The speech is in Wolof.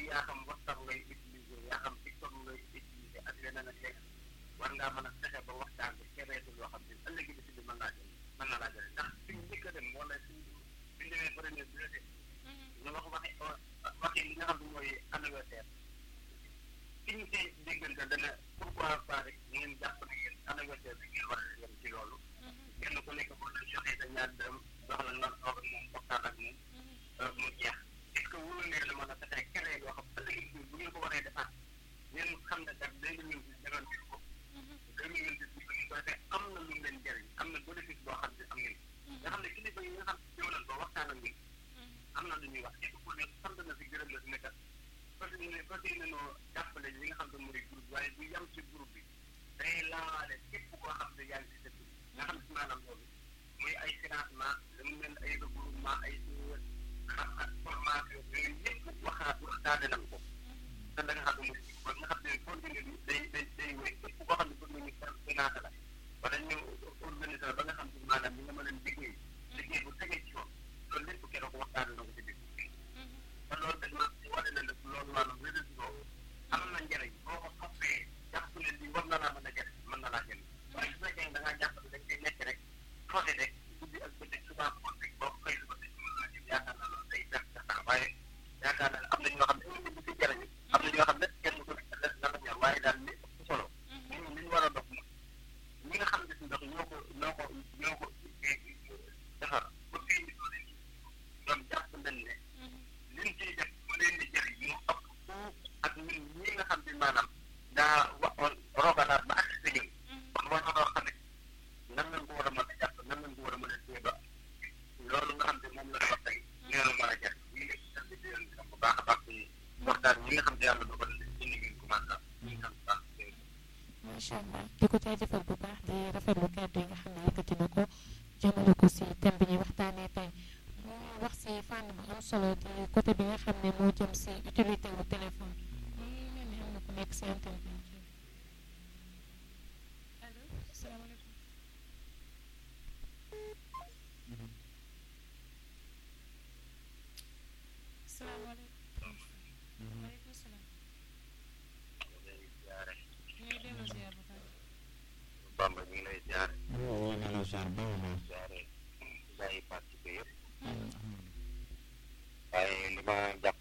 yaa xam WhatsApp ngay utiliser yaa xam TikTok ngay utiliser ak leneen ak leneen war ngaa mën a fexe ba waxtaan bi kereetul loo xam ne ëllëg bi si bi mën naa jël mën naa laa jël ndax suñ njëkk a dem wala suñ suñ demee premier bi la ñu wax waxi waxi li nga xam ne mooy anniversaire ki ñu see déggante dana pourquoi pas rek ngeen jàpp ne yéen anniversaire bi ngeen war a yem ci loolu kenn ku nekk boo leen joxee sa ñaar dërëm jox la nga toog ak moom waxtaan ak moom mu jeex est ce que wóor ngeen la mën a fexe keneen yoo xam ëllëg bi bu ngeen ko waree defaat ngeen xam ne kat deux mille vingt defoon ngeen ko deux mille vingt six bi ko defee am na lu leen jëriñ am na bénéfice boo xam ne am ngeen nga xam ne kilifa yi nga xam ne ñëw nañ ko waxtaan ak ñun am na lu ñuy wax képp ku ne sant na si gërëm la si nekkat parce que ne parce que ne noo jàppale li nga xam ne mooy groupe waaye bu yam ci groupe bi day laale képp koo xam ne yaa ngi si dëkk bi nga xam ne maanaam loolu muy ay financement damu mel ay regroupement ay xam ak formation yooyu yëpp waxaat waxtaane nañ ko te da nga xam ne mooy kon nga xam ne continuer bi day day day wéy képp koo xam ne bëgg nañu financé la wala ñu organiser ba nga xam ne maanaam ñi nga mën a liggéey liggéey bu tegee ci yoon loolu lépp keroog waxtaane na ko ci biir te loolu dañ ma wane na nag loolu maanaam réseau am na njëriñ boo ko toppee jàpp ne lii war na laa mën a jëriñ mën na laa jëriñ waaye su fekkee da ngaa jàpp ne dañ koy nekk rek foote rek guddi ak bëccëg souvent ko rek boo ko xëy ba tey mën naa jëm yaakaar naa loolu day def sa temps waaye yaakaar naa am na ñoo xam ne ñu ngi ci jëriñ am na ñoo xam ne kenn ko def na la ñor waaye daal li ëpp solo nit ñi li ñu war a dox moom ñi nga xam ne si ndox ñoo ko ñoo ko ñoo ko defar ba fii ñu toll nii ñoom jàpp nañ ne liñ ciy def mu leen di jëriñ mu ëpp fuuf ak ñun ñi nga xam ne maanaam daa waxoon rogalaat ba ak si ñun kon war na loo xam ne nan lañ ko war a mën a jàpp nan lañ ko war a mën a téye ba loolu nga xam ne moom la wax tey nee na mën a jëriñ ñu ngi sant di leen gërëm bu baax a baax ci waxtaan ñi nga xam ne yàlla dogal na ci ni ngeen commencé ñu ngi sant bu baax macha allah di ko jaajëfal bu baax di rafetlu kàddu yi nga xam ne yëkkati na ko jëmale ko si thème bi ñuy waxtaanee tey mu wax si fànn bu am solo di côté bi nga xam ne moo jëm si utilité wu téléphone mu ngi mel ni am na ku nekk si antenne bi allo salaamaaleykum salaamaaleykum waaleykum salaam ñu ngi delloo ziar bu baax Bamba ñu ngi lay ziare waaw waaw nee na genre baax na ziare gaa yi participé yëpp waaye li ma jàpp